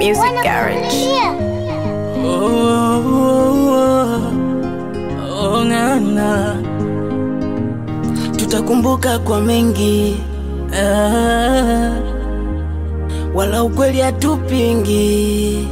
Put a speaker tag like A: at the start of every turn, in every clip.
A: Music Garage.
B: Oh, oh, oh, ngana tutakumbuka kwa mengi ah, wala ukweli hatupingi,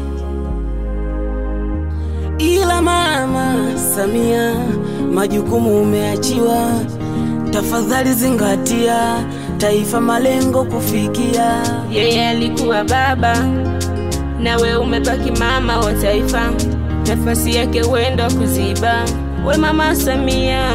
B: ila mama Samia, majukumu umeachiwa, tafadhali zingatia taifa malengo kufikia.
C: Yeye alikuwa baba nawe umebaki mama wa taifa, nafasi yake wenda kuziba. We mama Samia,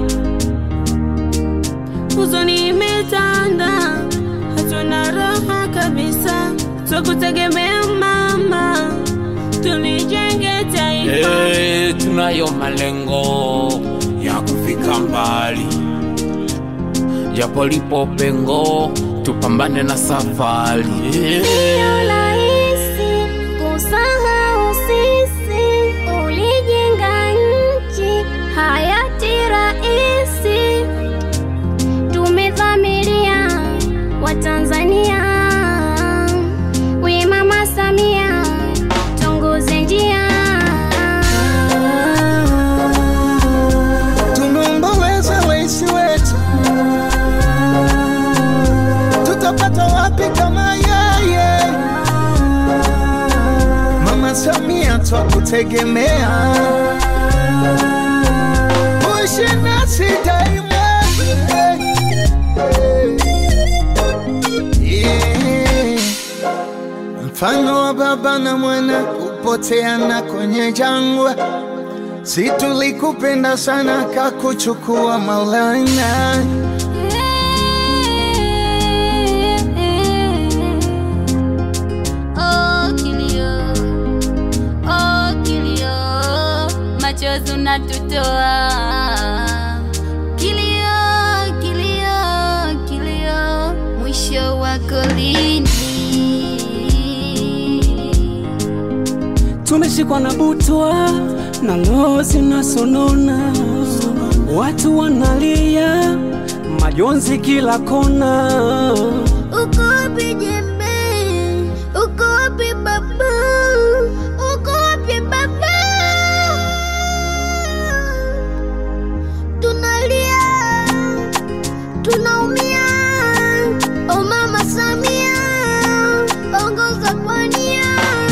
C: huzuni imetanda, hatuna raha kabisa, twakutegemea mama, tulijenge taifa.
D: Eh, tunayo malengo ya kufika mbali, japo lipo pengo, tupambane na safari.
E: Sio rahisi kusahau sisi, ulijenga nchi hayati raisi, tumedhamiria Watanzania, we mama Samia, tuongoze njia
F: Tumeomboleza rais wetu, tutapata wapi kama yeye? Mama Samia twakutegemea, uishi nasi daima. Yeah. Mfano wa baba na mwana kupoteana kwenye jangwa Si tulikupenda sana kakuchukua Maulana.
E: Oh, kilio, oh, kilio, machozi unatutoa. Kilio, kilio, kilio, mwisho wako lini?
B: Tumeshikwa na butwa na roho zinasonona, watu wanalia, majonzi kila kona.
E: Uko wapi jembe? Uko wapi baba? Uko wapi baba? Tunalia, tunaumia. O mama Samia, ongoza kwa nia.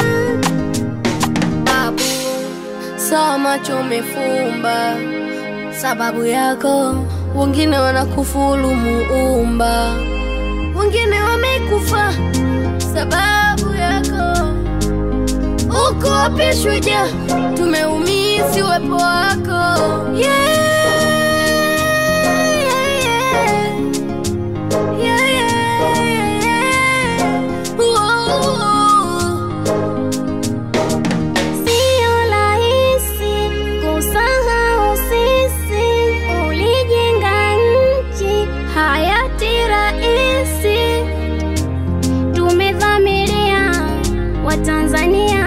E: Babu, sawa macho umefumba, sababu yako wengine wanakufuru muumba wengine wamekufa sababu yako. Uko wapi shujaa? Tumeumisi uwepo wako yeah, yeah, yeah, yeah, yeah. Whoa. Sio rahisi kusahau sisi, ulijenga nchi hayati raisi, tumedhamiria Watanzania,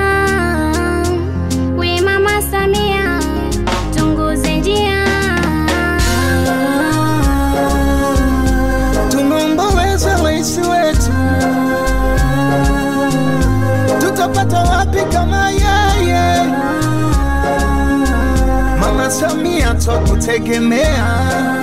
E: we mama Samia, tuongoze njia.
F: Tumeomboleza rais wetu, tutapata wapi kama yeye? Mama Samia twakutegemea,